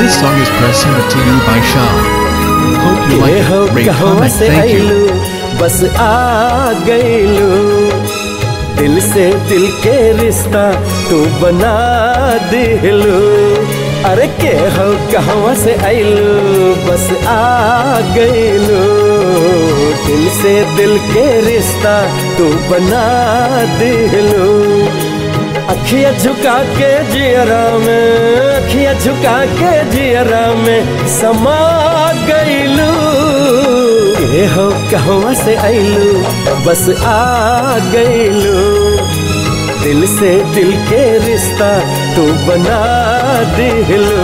This song is presented to you by Shah. Hope you like के it. हो Rate, कहवा comment, से thank you. आइलू बस आ गइलू दिल से दिल के रिश्ता तू बना दिलू अरे के हो कहवा से आइलू बस आ गइलू दिल से दिल के रिश्ता तू बना दिलू अखिया झुका के जियरा में अखिया झुका के जियरा में समा गईलू ये हो कहवा से आइलू बस आ गईलू दिल से दिल के रिश्ता तू बना दिलू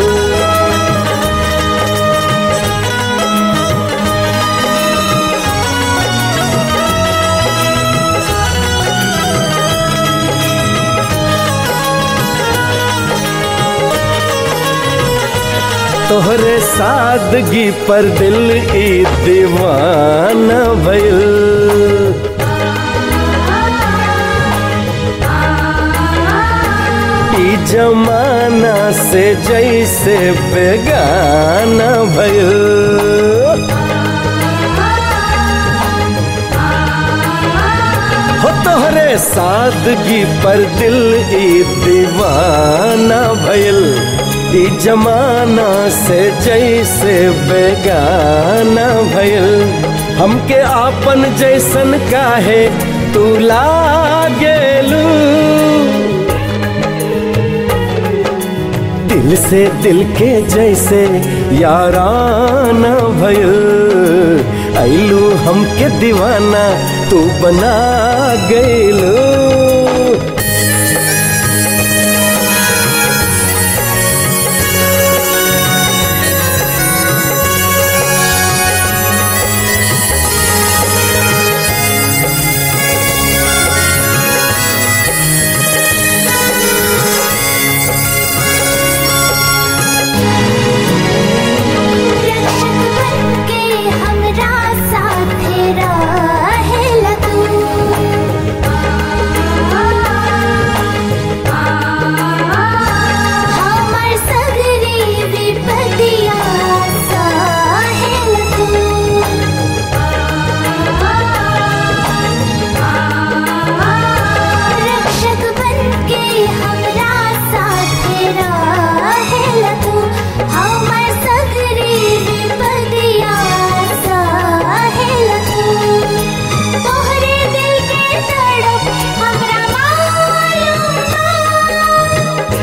तोहरे सादगी पर दिल ई दीवाना भइल ई जमाना से जैसे बेगाना भइल हो तोहरे सादगी पर दिल ई दीवाना भइल ई जमाना से जैसे बेगाना भइल हमके आपन जैसन काहे तू लागेलू दिल से दिल के जैसे याराना भइल आइलू हमके दीवाना तू बना गइलू रक्षक बनके हमरा साथे रहेला तू हमर सगरी विपतिया सहेला तू रक्षक बनके हमरा साथे रहेला तू हमर सगरी विपतिया सहेला तू तोहरे दिल के तड़प हमरा मालूम बा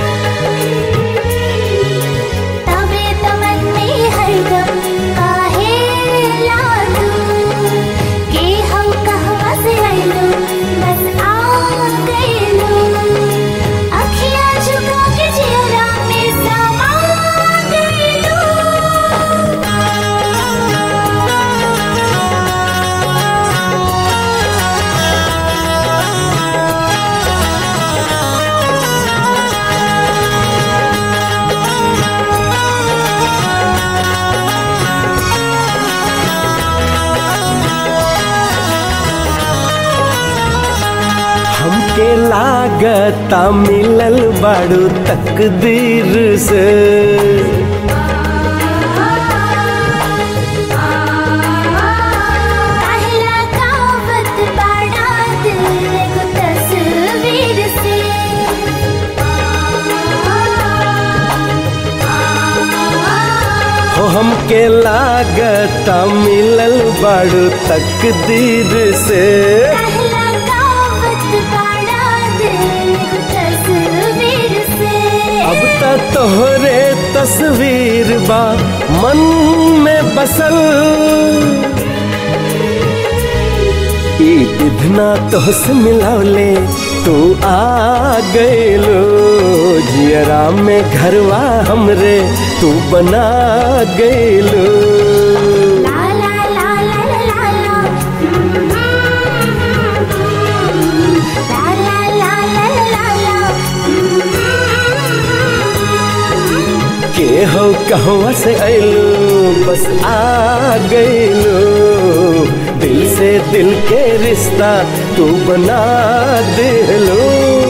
तबे तमन में हरदम काहे लादू के हम कहवा से आइलू बस आ गइलू अखियाँ झुका के चेहरा में समा हमके लागता मिलल बाड़ू तकदीर से काहेला कावत बाड़ा दिल एगो तस्वीर से हो हमके लागता मिलल बाड़ू तकदीर से काहेला कावत बाड़ा दिल एगो तस्वीर से अब त तोहरे तस्वीर बा मन में बसल ई इतना तोहसे मिलौले तू आ गइलो जियरा में घरवा हमरे तू बना गइलो ला ला ला ला ला ला ला ला ला ला ला के हो कहवा से आइलो बस आ गइलो दिल से दिल के रिश्ता तू बना दिलो